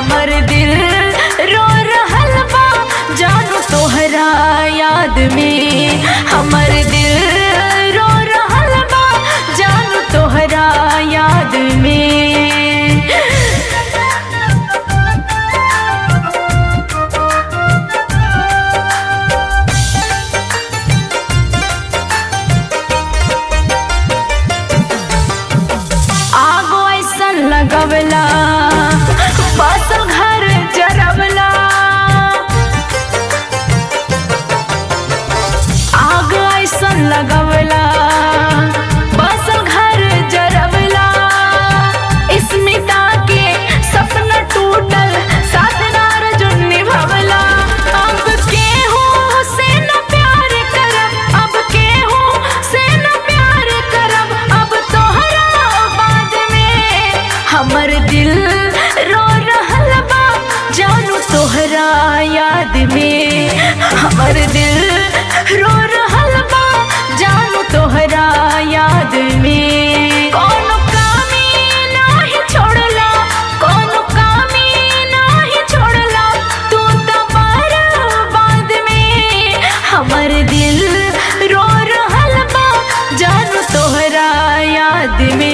हमर दिल रो रहल बा जानू तोहरा याद में हमर दिल रो रहल बा जानू तोहरा याद में आगो ऐसन लगवला बसल घर जरवला आग ऐसन लगवला बसल घर जरवला स्मिता के सपना टूटल साथ नारजुन निभवला अब केहू से न प्यार करब अब केहू से न प्यार करब अब तोहरा बाद में हमर दिल रो रहल बा जानू तोहरा याद में हमर दिल रो रहल बा जानू तोहरा याद में कोनो कमी नाही छोड़ला कोनो कमी नाही छोड़ला तू तो बर्बाद में हमर दिल रो रहल बा जानू तोहरा याद में